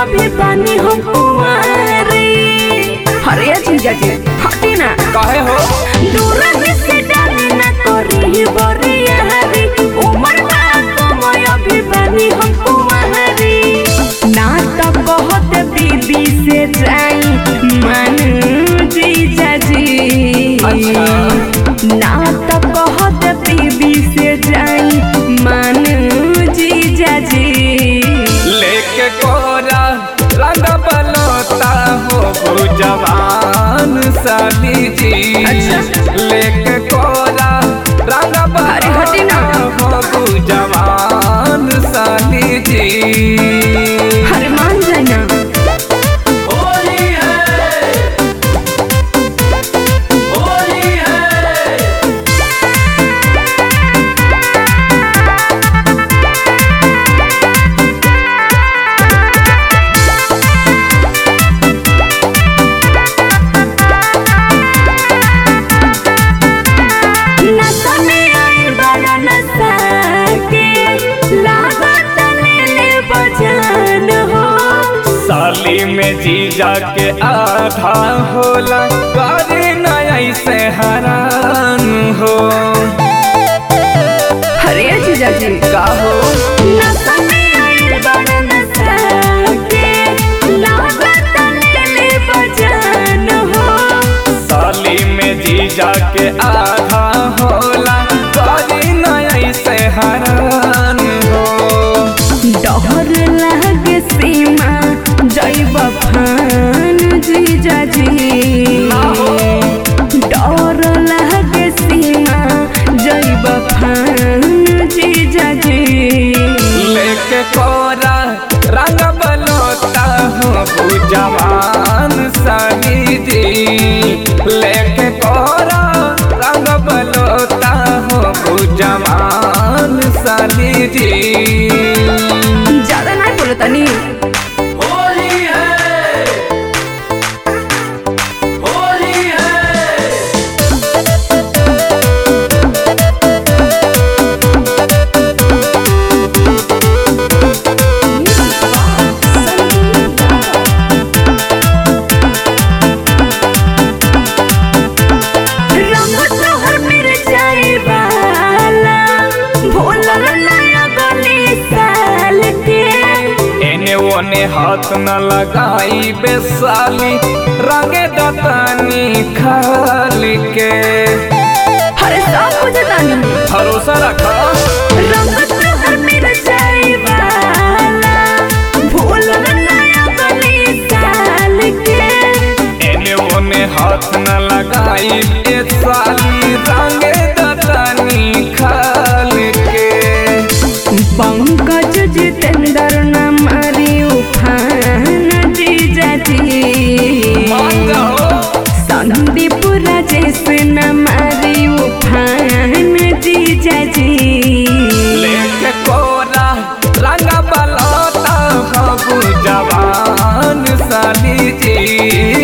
अभी बानी हम कुंवारी अरे जीजा जी हटी ना काहे हो दूर से डाली ना करी बरिया हरी उमर बा कमय अभी बानी हम कुंवारी ना तो बहुत बीबी से जाई मन जीजा जी अच्छा। ना तो बहुत बीबी से जाई मन जीजा जी लेके कोरा रंग बलोता हो जवान साली जी अच्छा। लेके कोरा रंग अरे हटी ना। हो जवान साली जी हर मान जाना होली है होली है नशा में आई बड़ा नशा के लागत ले ले बजान हो साली में जीजा के आधा होला करे न ऐसे हरान हो हरे जीजा जी का हो नशा में आई बड़ा नशा के लागत ले ले बजान हो साली में जीजा के आधा होला करे न ऐसे हरान हो डर लागे सीमा जैब फान जीजा जी ना हो। डर लागे सीमा जैब फान जीजा जी लेके कोरा रंग बलोता हो जवान साली जी लेके कोरा रंग बलोता हो जवान साली जी ज्यादा नहीं बोलो तनी होली है होली है रंग तोहर मिर्चाई वाला भोलल नया गली साल के एने ओने हाथ न लगाई बेसाली रंगे दतानी खाली के हर सब कुछ तानी भरोसा रखा रंग तोहर मिर्चाई वाला भोलल नया गली साल के एने ओने हाथ न लगाई बेसाली रंगे दतानी खाली के पंकज जितेंद्र न मारी उफान जीजा जी मान जाओ संदीप राजेश न मारी उफान जीजा जी लेके कोरा रंग बलोता हो जवान साली जी